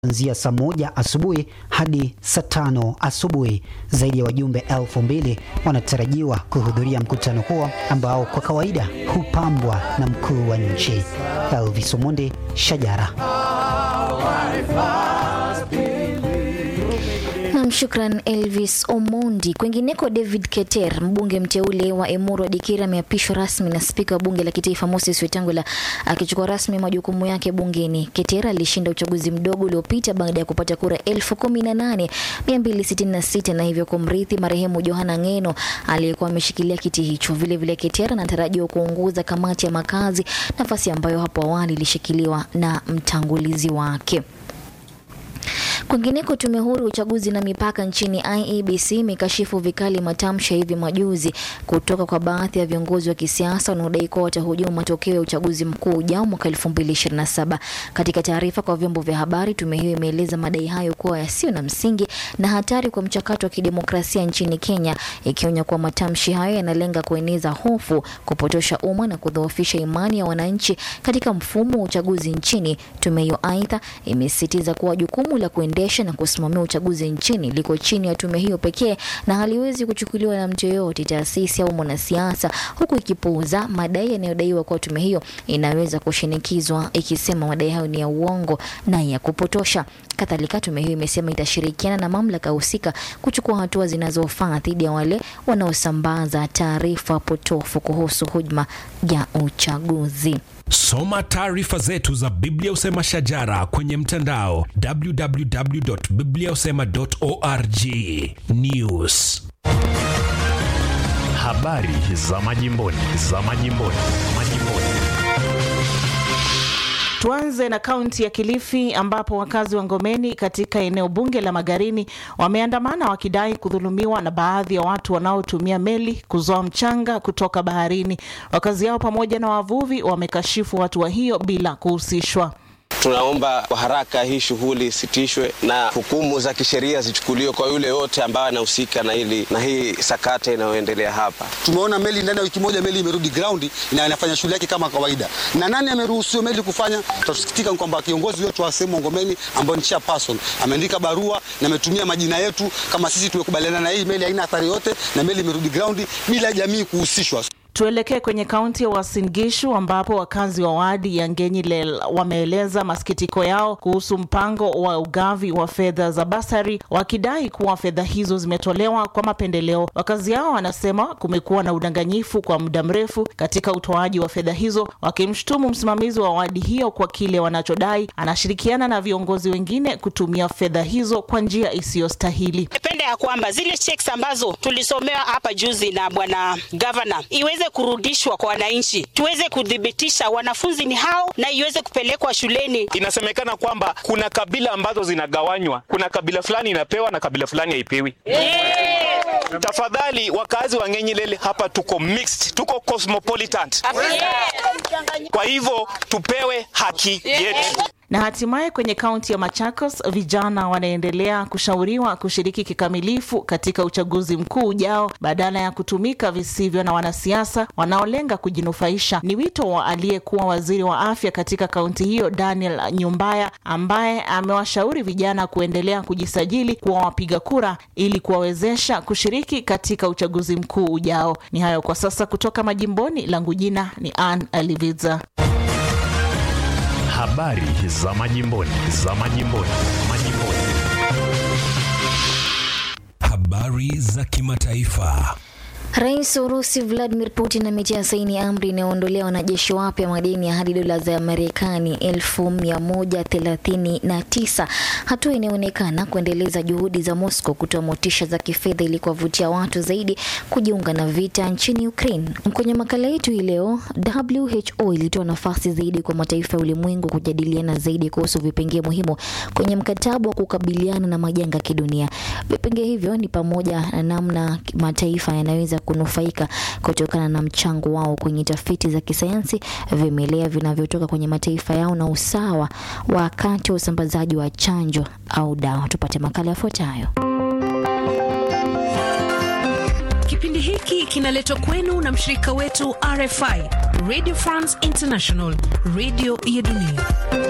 kuanzia saa moja asubuhi hadi saa tano asubuhi. Zaidi ya wajumbe elfu mbili wanatarajiwa kuhudhuria mkutano huo ambao kwa kawaida hupambwa na mkuu wa nchi. Elvis Omondi, Shajara. Nam, shukran Elvis Omondi. Kwingineko, David Keter, mbunge mteule wa Emuru Dikira, ameapishwa rasmi na spika wa bunge la kitaifa Moses Wetangula akichukua rasmi majukumu yake bungeni. Keter alishinda uchaguzi mdogo uliopita baada ya kupata kura elfu kumi na nane mia mbili sitini na sita na hivyo kumrithi marehemu Johana Ngeno aliyekuwa ameshikilia kiti hicho. Vilevile, Keter anatarajiwa kuongoza kamati ya makazi, nafasi ambayo hapo awali ilishikiliwa na mtangulizi wake. Kwingineko, tume huru ya uchaguzi na mipaka nchini IEBC imekashifu vikali matamshi ya hivi majuzi kutoka kwa baadhi ya viongozi wa kisiasa wanaodai kuwa watahujumu matokeo ya uchaguzi mkuu ujao mwaka 2027. Katika taarifa kwa vyombo vya habari, tume hiyo imeeleza madai hayo kuwa yasiyo na msingi na hatari kwa mchakato wa kidemokrasia nchini Kenya, ikionya kuwa matamshi hayo yanalenga kueneza hofu, kupotosha umma na kudhoofisha imani ya wananchi katika mfumo wa uchaguzi nchini. Tume hiyo aidha imesisitiza kuwa jukumu la kuendesha na kusimamia uchaguzi nchini liko chini ya tume hiyo pekee na haliwezi kuchukuliwa na mtu yoyote, taasisi au mwanasiasa, huku ikipuuza madai yanayodaiwa kuwa tume hiyo inaweza kushinikizwa, ikisema madai hayo ni ya uongo na ya kupotosha. Kadhalika, tume hiyo imesema itashirikiana na mamlaka husika kuchukua hatua zinazofaa dhidi ya wale wanaosambaza taarifa potofu kuhusu hujuma ya uchaguzi. Soma taarifa zetu za Biblia Usema Shajara kwenye mtandao www.bibliausema.org. News, habari za majimboni, za majimboni, majimboni. Tuanze na kaunti ya Kilifi ambapo wakazi wa Ngomeni katika eneo bunge la Magarini wameandamana wakidai kudhulumiwa na baadhi ya watu wanaotumia meli kuzoa mchanga kutoka baharini. Wakazi hao pamoja na wavuvi wamekashifu hatua hiyo bila kuhusishwa. Tunaomba kwa haraka hii shughuli isitishwe na hukumu za kisheria zichukuliwe kwa yule yote ambaye anahusika na hili na hii sakata inayoendelea hapa. Tumeona meli ndani ya wiki moja meli imerudi ground na inafanya shughuli yake kama kawaida. Na nani ameruhusu meli kufanya? Tutasikitika kwamba kiongozi wetu wa sehemu Ngomeni ambaye ni chairperson ameandika barua na ametumia majina yetu kama sisi tumekubaliana na hii meli haina athari yote na meli imerudi ground bila jamii kuhusishwa. Tuelekee kwenye kaunti ya Uasin Gishu ambapo wakazi wa wadi ya Ngenyilel wameeleza masikitiko yao kuhusu mpango wa ugavi wa fedha za basari, wakidai kuwa fedha hizo zimetolewa kwa mapendeleo. Wakazi hao wanasema kumekuwa na udanganyifu kwa muda mrefu katika utoaji wa fedha hizo, wakimshutumu msimamizi wa wadi hiyo kwa kile wanachodai anashirikiana na viongozi wengine kutumia fedha hizo kwa njia isiyostahili. Napenda ya kwamba zile checks ambazo tulisomewa hapa juzi na bwana gavana iweze kurudishwa kwa wananchi, tuweze kudhibitisha wanafunzi ni hao na iweze kupelekwa shuleni. Inasemekana kwamba kuna kabila ambazo zinagawanywa, kuna kabila fulani inapewa na kabila fulani haipewi. Yeah. Tafadhali wakazi wa Ngenyilele hapa tuko mixed, tuko cosmopolitan. Yeah. Kwa hivyo tupewe haki yetu. Na hatimaye kwenye kaunti ya Machakos, vijana wanaendelea kushauriwa kushiriki kikamilifu katika uchaguzi mkuu ujao badala ya kutumika visivyo na wanasiasa wanaolenga kujinufaisha. Ni wito wa aliyekuwa waziri wa afya katika kaunti hiyo Daniel Nyumbaya, ambaye amewashauri vijana kuendelea kujisajili kuwa wapiga kura ili kuwawezesha kushiriki katika uchaguzi mkuu ujao. Ni hayo kwa sasa kutoka majimboni. Langu jina ni Ann Aliviza. Habari za majimboni, za majimboni, majimboni. habari za kimataifa. Rais wa Urusi Vladimir Putin ametia saini amri inayoondolea wanajeshi wapya madeni ya hadi dola za Marekani elfu mia moja thelathini na tisa, hatua inayoonekana kuendeleza juhudi za Moscow kutoa motisha za kifedha ili kuwavutia watu zaidi kujiunga na vita nchini Ukraine. Kwenye makala yetu hii leo, WHO ilitoa nafasi zaidi kwa mataifa ya ulimwengu kujadiliana zaidi kuhusu vipengee muhimu kwenye mkataba wa kukabiliana na majanga ya kidunia. Vipengee hivyo ni pamoja na namna mataifa yanaweza kunufaika kutokana na mchango wao kwenye tafiti za kisayansi, vimelea vinavyotoka kwenye mataifa yao na usawa wakati wa usambazaji wa chanjo au dawa. Tupate makala yafuatayo. Kipindi hiki kinaletwa kwenu na mshirika wetu RFI, Radio France International, radio ya dunia.